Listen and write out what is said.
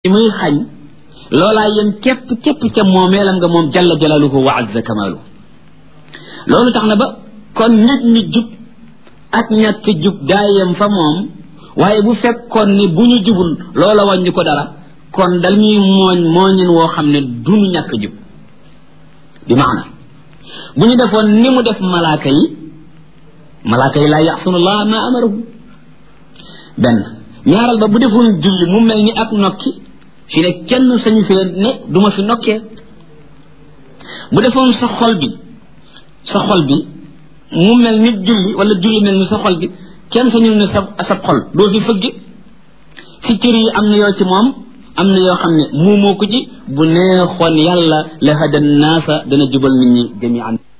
li muy xañ loolaa yem képp képp ca moomeelam nga moom jalla jalaaluhu wa azza kamaaluhu loolu tax na ba kon nit ñi jub ak ñàkk jub daa yem fa moom waaye bu fekkoon ni bu ñu jubul loola wàññi ko dara kon dañuy mooñ mooñin woo xam ne duñu ñàkk jub bi maana bu ñu defoon ni mu def malaaka yi malaaka yi laa yaxsunullah ma amarahu benn ñaaral ba bu defoon julli mu mel ni ak nokki fi ne kenn sañu fee ne duma fi nokkee bu defoon sa xol bi sa xol bi mu mel ni julli wala julli mel ni sa xol bi kenn sañul ne sa sa xol doo fi fëgg si cër yi am na yoo ci moom am na yoo xam ne muumoo ko ci bu neexoon yàlla la hada naasa dana jubal nit ñi jamian